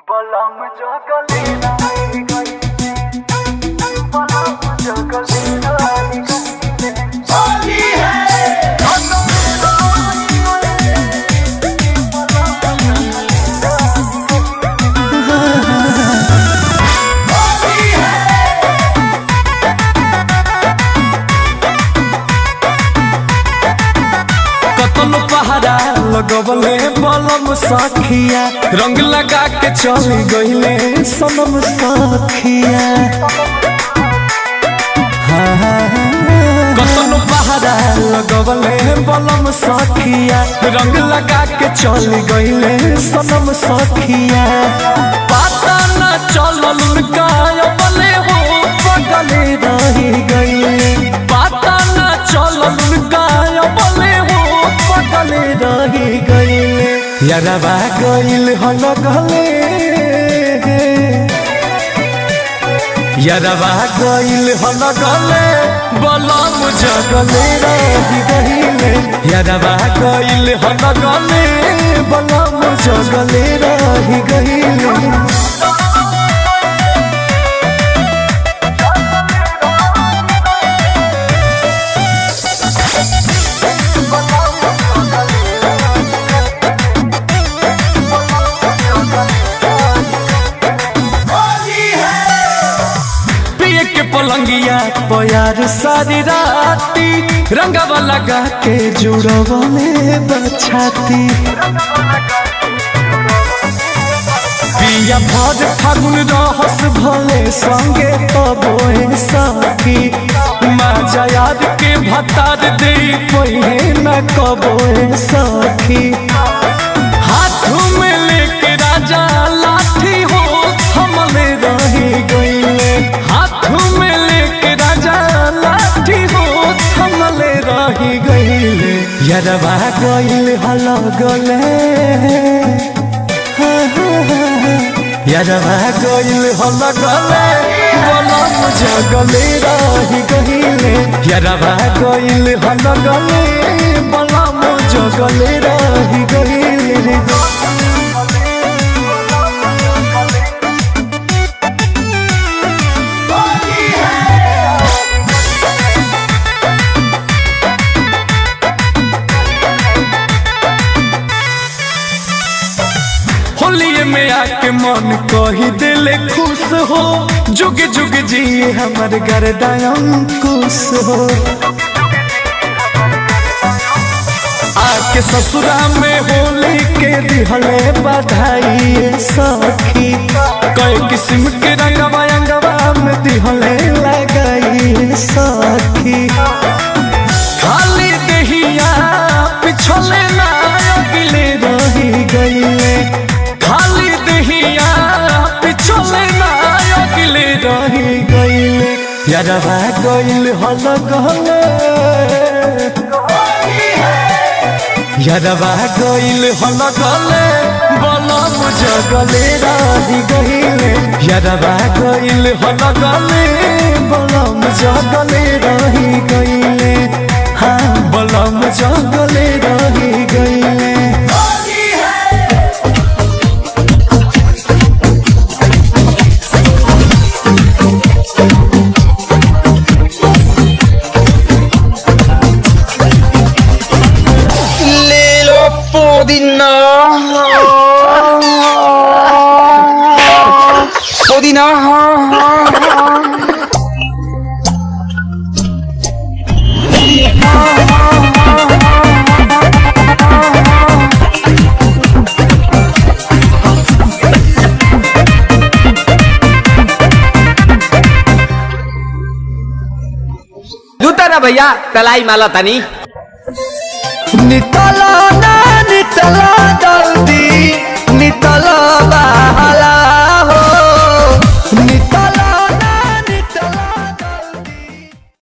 बलम जगले नाई गई बलम जगले नाई गई होली है कतनो पहाड़ा लगवले बलम सखिया रंग लगा के चल गईले सनम सखिया कतनो पहाड़ा लगवले बलम सखिया रंग लगा के चल गईले सनम सखिया पता न चलल उनका बले हो पगले रही गईले पता न चलल उनका बले हो पगले रही गईले यारबा गईल हल गले यारबा गईल हल गले बलम जगले रही गईले यारबा गईल हल गले बलम जगले रही गईले पिए के पलंगिया पयार सारी राती रंगवा लगा के जुड़वा में बछाती पिया भर फागुन रहस भले संगे तबोए सखी माजा याद के भतार दे पहिए न कबोए सखी हाथों में लेके राजा लाठी हो हमले रही गईले हाथों में लेके राजा लाठी हो हमले रही गईले यरबा गईल हल गले यरबा गईल हल गले बलम जगले रही गईले यरबा गईल हल गले बलम जगले रही गईले होलिए में आके मन कही दिले खुश हो जुग जुग जी हमर गरदायम खुश हो आके ससुरा में होली के दिहले बधाई सखी कई किस्म के रंगवा अंगवा में दिहले लगाई सखी खाली दहिया पिछले ना अगले रही गईले खाली दहिया पिछले ना अगले रही गईले यारबा गईल हल गले यारबा गईल हल गले बलम जगले रही गईले यारबा गईल हल गले बलम जगले रही गईले हाँ बलम जगले रही गईले Lilo Podina. Podina. जूता ना भैया तलाई माला तनी नितला ना